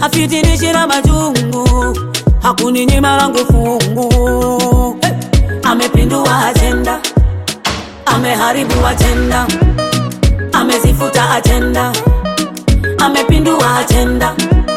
kafitinishira majungu hakuninyima langu fungu hey! amepindua ajenda ameharibu ajenda amezifuta ajenda amepindua ajenda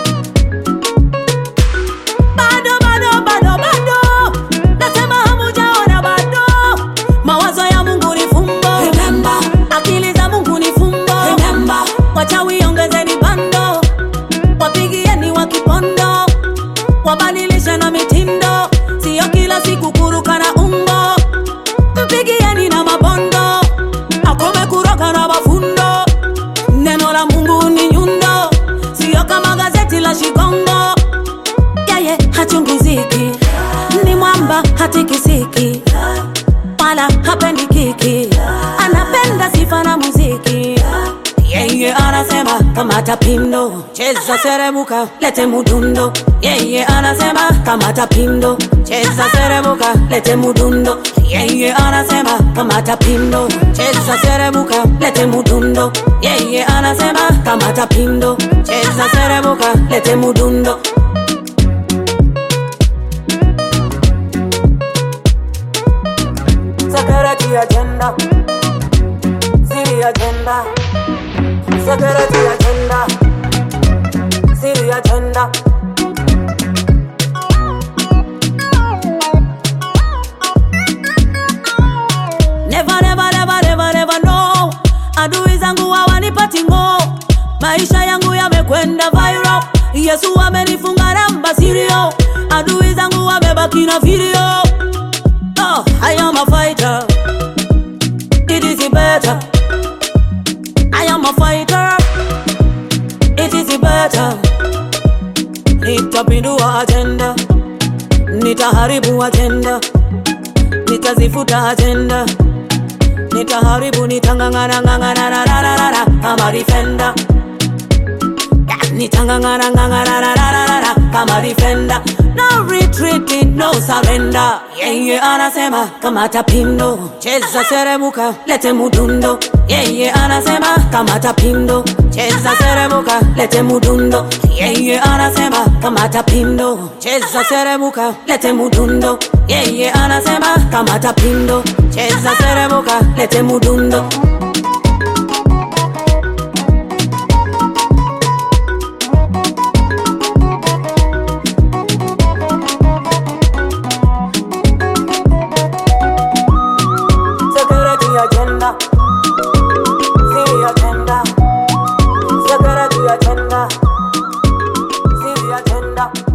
bado bado bado bado nasema hamujaona bado mawazo ya mungu ni fumbo Remember. akili za mungu ni fumbo Remember. wachawi ongezeni bando wapigieni wa kipondo wabadilishe na mitindo siyo kila siku kuruka na umbo mpigieni na mabondo akome kuroka na mafundo neno la mungu ni nyundo siyo kama gazeti la shikongo yeye hachungiziki ni mwamba hatikisiki wala hapendi kiki anapenda sifa na muziki yeye anasema kamata pindo cheza serebuka lete mudundo yeye anasema kamata pindo cheza serebuka lete mudundo yeye anasema kamata pindo cheza serebuka lete mudundo yeye anasema kamata pindo cheza serebuka lete mudundo security agenda City agenda security agenda City agenda Never, never, never, never, never, no. Adui zangu hawanipati ngo, maisha yangu yamekwenda viral. Yesu amenifunga namba sirio, adui zangu wamebaki na video. Oh, I am a fighter. It is better. I am a fighter. It is better. Nitapindua agenda, nitaharibu agenda, nitazifuta agenda, nitaharibu, nitangangana ngangana na na na na na kama defender. Nitangangana ngangana na na na na na kama defender. No retreating, no surrender. Yeye anasema kamata pindo, cheza seremuka, lete mudundo. Yeye anasema kamata pindo, cheza seremuka, lete mudundo. Yeye anasema kamata pindo, cheza seremuka, lete mudundo. Yeye anasema kamata pindo, cheza seremuka, lete mudundo. security agenda, city agenda, security agenda, city agenda.